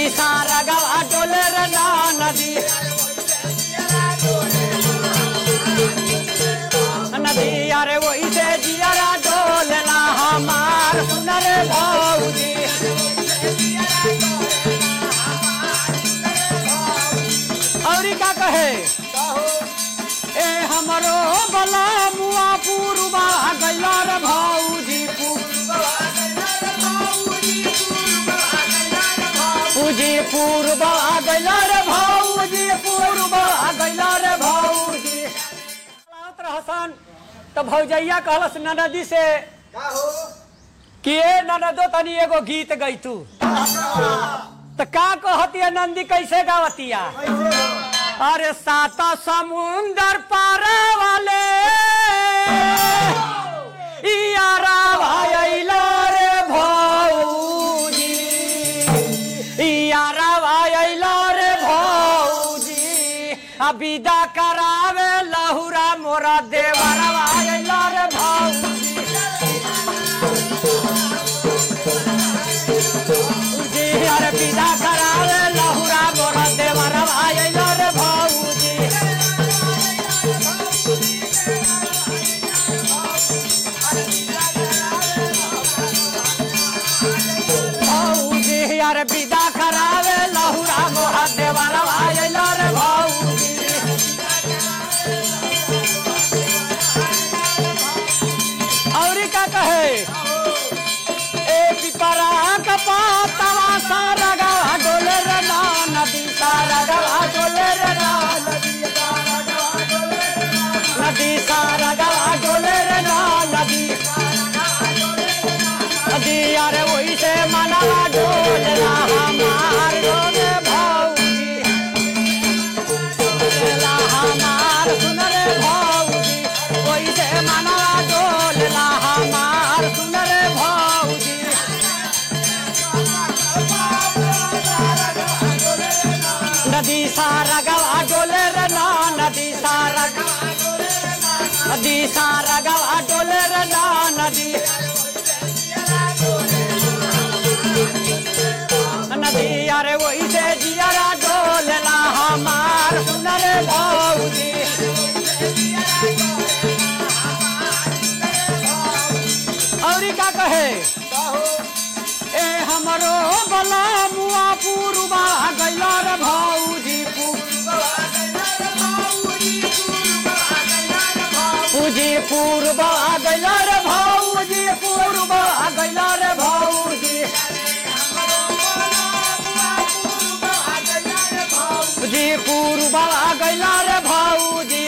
नदी सारा गवा डोले रे ना नदी नदी अरे वही से जियरा डोलना हमार सुनर भौजी और का कहे ए हमरो बला मुआ पूर्वा गैला रे भौजी पूजी पूर्व आ गैला रे भौजी पूर्व आ गैला रे भौजी चलावत रहसन तो भौजैया कहलस ननदी से कि ए ननदो तनी एगो गीत गई तू तो का कहतिया नंदी कैसे गावतिया अरे सात समुंदर पार वाले यारा भाईला रे भौजी यारा भाईला रे भौजी आ विदा करावे लहुरा मोरा देवरा भाईला रे भौजी जी अरे विदा करावे लहुरा मोरा देवरा भाईला रे भौजी भौजी अरे विदा करावे लहुरा मोरा देवरा भाईला रे भौजी और का कहे ए पिपरा का पातवा सारा गवा डोले रे ना नदी सारा गवा डोले रे ना नदी सारा गवा डोले रे ना नदी नदी अरे वही से मनवा डोलना हमार डोले भौजी डोलेला हमार सुन रे भौजी वही से मनवा डोलना हमार सुन रे भौजी नदी सारा गवा डोले रे ना नदी सारा नदी सारा गवा डोले रे ना नदी नदी अरे वही से जियरा डोलना हमार सुनर भौजी और का कहे ए हमरो बला मुआ पूर्वा गैला रे भौजी पूजी पूर्वा गैला रे भौजी पूर्वा गैला रे भौजी पूजी पूर्वा गैला रे भौजी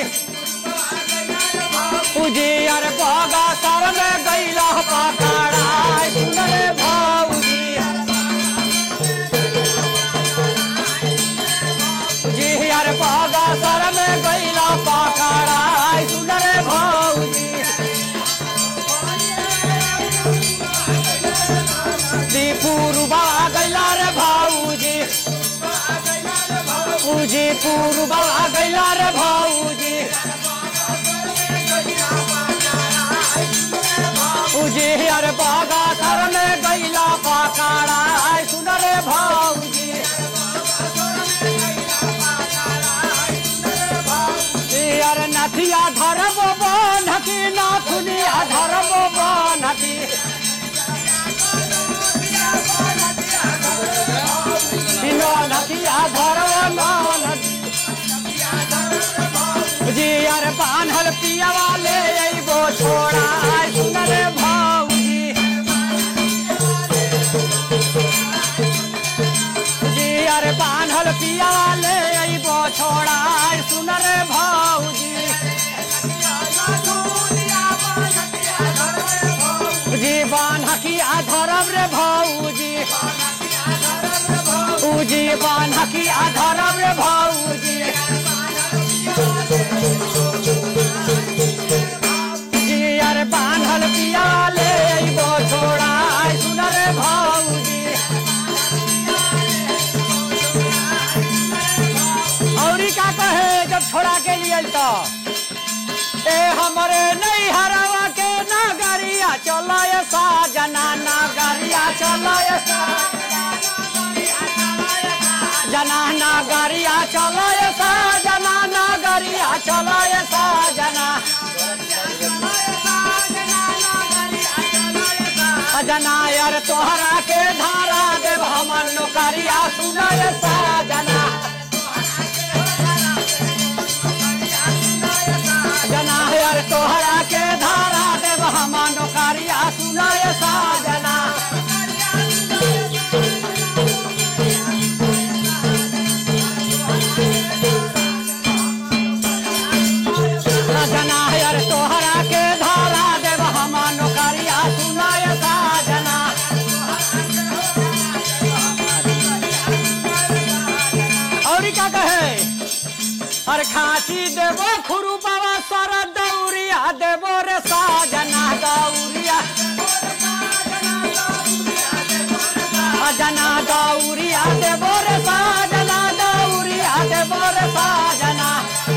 पूजी अरे बगा सर में गैला पकड़ा सुनरे भौजी जी अरे बगा सर में गैला पकड़ा सुनरे भौजी दी पूर्वा गैला रे भौजी पूजी पूर्वा गैला रे भौजी पूजी अरे बागा सर में गैला पकड़ा सुन रे भौजी जी अरे नथिया धरब बनकी नाथुनिया धरब बनकी बिना नथिया धरब बनकी जी अरे बान्हल पिया वाले अइबो छोड़ा सुन रे भौजी जी अरे बान्हल पिया वाले अइबो छोड़ा सुन रे भौजी जी बान्हकी आधरब रे भौजी उजी बान्हकी आधरब रे भौजी जी अरे बान्हल पिया ले अइबो छोड़ा सुन रे भौजी औरी का कहे जब छोड़ा के लिए तो ए हमरे नहीं हरावा के नागरिया चलो सा जना नागरिया चलो सा चलो ये साजना नगरिया चलो ये साजना सजना यार तोहरा के धारा देव हमन नौकरिया सुनो ये साजना जना यार तोहरा के धारा देव हमन नौकरिया सुनो ये साजना सजना यार तोहरा के धारा देव हमन नौकरिया सुनो ये साजना और क्या कहे और खांसी देवो खुरू बाबा सर दौरिया देवो रे साजना दौरिया जना दौरिया देवो रे साजना दौरिया देवो रे साजना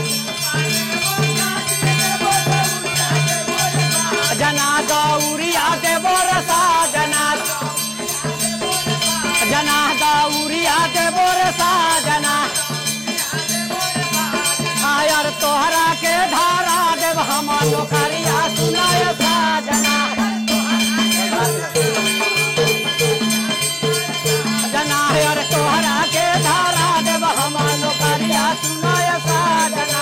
जना दौरिया देवो रे साजना जना दौरिया देवो रे साजना आयर तोहरा के धारा देव हम नौकरिया सुनाय साजना जना आयर तोहरा के धारा देव हम नौकरिया सुनाय साजना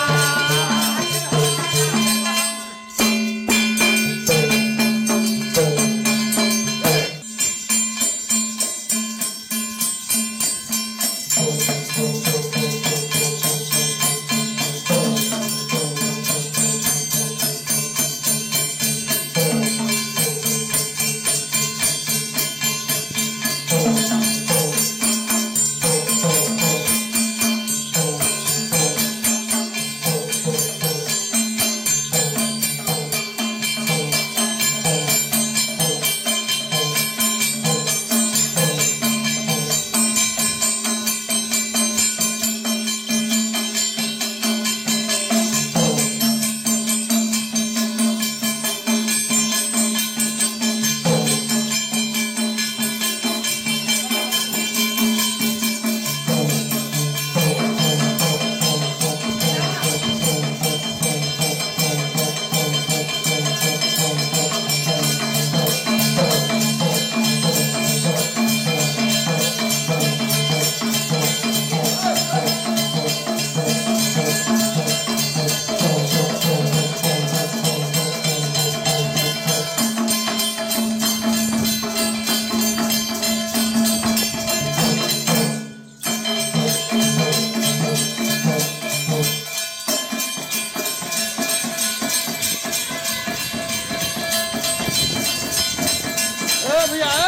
ए भैया